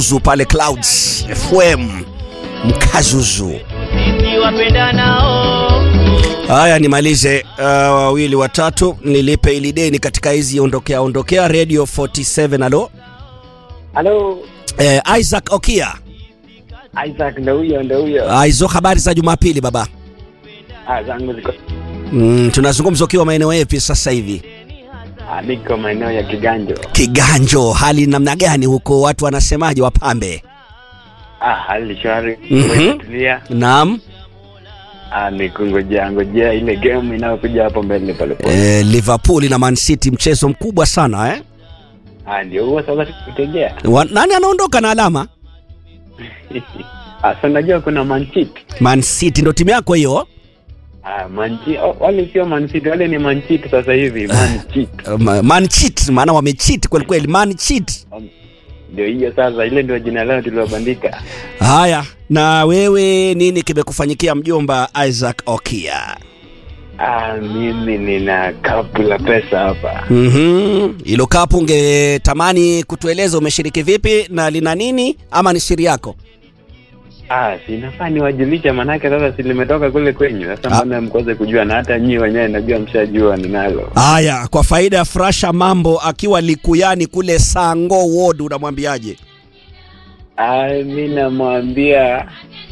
Zu pale Clouds FM Mkazuzu. Haya, nimalize uh, wawili watatu, nilipe ili deni katika hizi ondokea ondokea. Radio 47 alo, Halo, eh, Isaac Okia. Isaac ndo huyo ndo huyo. Ah, hizo habari za Jumapili baba. Ah, zangu ziko Mm, tunazungumza ukiwa maeneo yapi sasa hivi? ah, niko maeneo ya Kiganjo. Kiganjo, hali namna gani huko? Watu wanasemaje wapambe? Ah, hali shwari. Mhm. Tulia. Naam. Ah, ni kungojea ngojea ile game inayokuja hapo mbele pale pale. Eh, Liverpool na Man City mchezo mkubwa sana eh? Ah, ndio huo sasa tukutegea. Wa, nani anaondoka na alama? ah, sasa najua kuna Man City. Man City ndo timu yako hiyo? Ah, Man City. Oh, wale sio Man City, wale ni Man City sasa hivi, Man City. Uh, Man cheat, maana wamecheat kweli kweli, Man cheat. Ndio hiyo sasa, ile ndio jina lao tulilobandika. Haya, na wewe nini kimekufanyikia mjomba Isaac Okia? Ah, mimi nina kapu la pesa hapa. Mhm. Hilo kapu ungetamani kutueleza umeshiriki vipi na lina nini ama ni siri yako? Ah, sinafaa niwajulisha manake sasa si limetoka kule kwenyu. Sasa Ah. mbona mkose kujua na hata nyinyi wenyewe najua mshajua ninalo. Haya, kwa faida ya Frasha Mambo akiwa Likuyani kule Sango Ward unamwambiaje? Ah, mi namwambia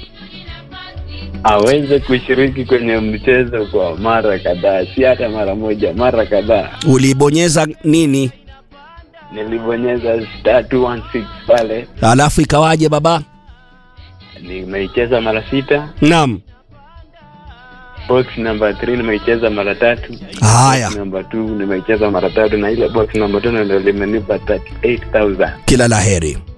aweze kushiriki kwenye mchezo kwa mara kadhaa, si hata mara moja, mara kadhaa. Ulibonyeza nini? Nilibonyeza star 216 pale, Alafu ikawaje baba? nimeicheza mara sita. Naam. Box number 3 nimeicheza mara tatu. Haya. Box number 2 nimeicheza mara tatu, na ile box number 2 ndio limenipa 38000. Kila laheri.